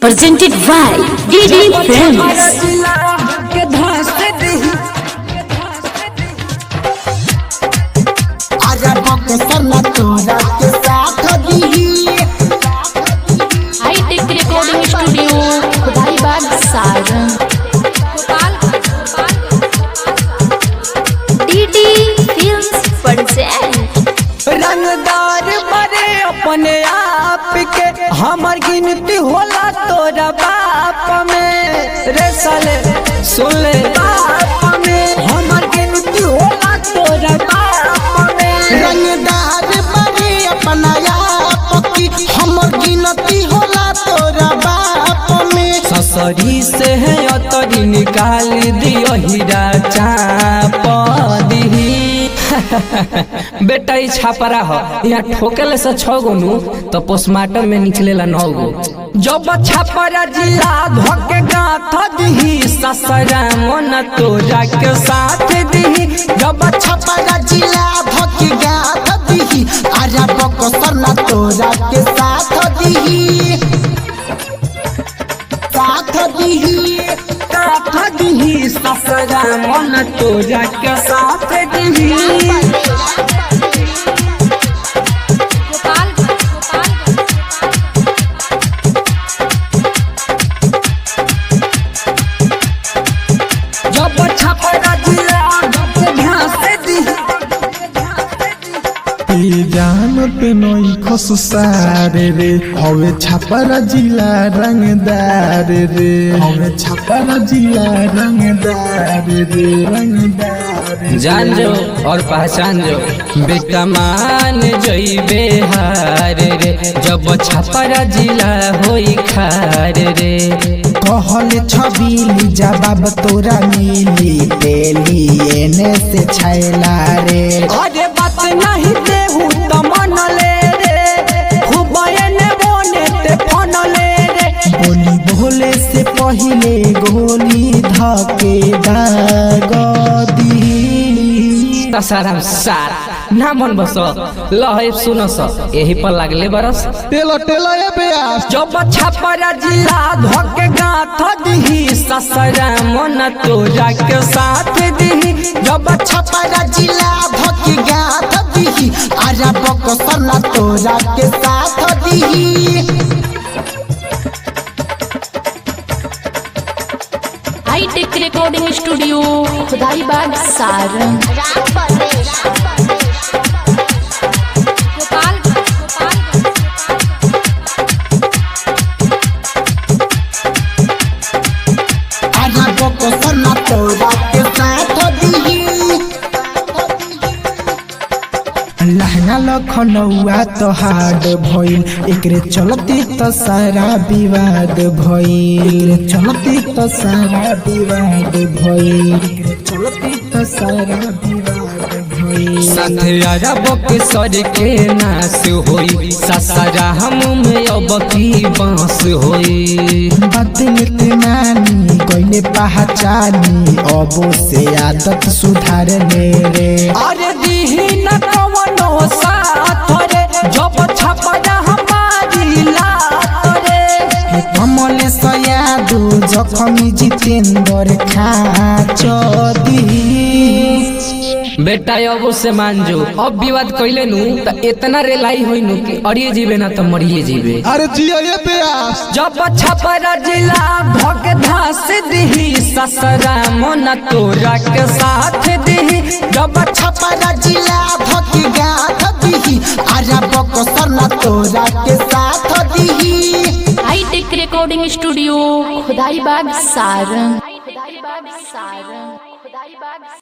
presented by DD Films. आजा बक्सर ना तोरा के साथ दीही hitech recording studio Khudaibag Saran DD Films present रंगदार बड़े अपने आप के हमर गिनती होला तोरा बाप में रे साले सुन ले बाप में हमर गिनती होला तोरा बाप में रंगदार बड़े अपना आप की हमर गिनती होला तोरा बाप में ससरी से है अतरी निकाल दियो हीरा चाप दीही बेटा ई छापरा हो यहाँ ठोकेले से छह गो नु तो पोस्टमार्टम में निकलेला नौ गो जब छापरा जिला धोके गाथ दीही ससरा मन तोरा के साथ दीही जब छपरा जिला भकी गाथ दीही आजा बक्सर ना तोरा के साथ दीही साथ दीही साथ दीही ससरा मन तोरा के साथ दीही जब छपरा जिला धोके घास दीही ए जानत नई खस सारे रे हवे छापरा जिला रंगदार रे हवे छापरा जिला रंगदार रे रंगदार रे। जान जो और पहचान जो बेटा मान जइबे हार रे जब छपरा जिला होई खार रे कहल छबीली जवाब तोरा मिली पेली एने से छैला रे अरे बात नहीं देहू त मन ले रे खूब एने बोने ते फन ले रे बोली बोले से पहिले गोली धके दागदी साराम सार ना मन बस लहे सुन स यही पर लागले बरस टेलो टेलो ए बेयास जब छपरा जिला धोके गाथ दीही ससरा मन तोरा के साथ दीही जब छपरा जिला धके गाथ दीही आजा बक्सर ना तोरा के साथ दीही hitech recording studio Khudaibag Saran आजा बक्सर ना तोरा के साथ दीही लहंगा लखनऊआ तो हार्ड भइल एकरे चलती तो सारा विवाद भइल एकरे चलती तो सारा विवाद भइल एकरे चलती तो सारा विवाद भइल साथे अरब के सर के नाश होई ससरा हम में अब की बांस होई बदलत नानी गइले पहचानी अबो से आदत सुधारने रे अरे दीही न कवनो साथ रे जब छपरा हमारी लात रे कमल सयादु जखमी जितेंद्र खाचदी बेटा अब से मान जो अब विवाद कैले नु त इतना रेलाई होई नु कि अड़िए जीवे ना त मरिए जीवे अरे जिया ए बेयास जब छपरा जिला भग धास दीही ससरा मन तोरा के साथ दीही जब छपरा जिला भकी गाथ दीही आजा बक्सर ना तोरा के साथ दीही hitech recording studio Khudaibag Saran Khudaibag Saran खुदाईबाग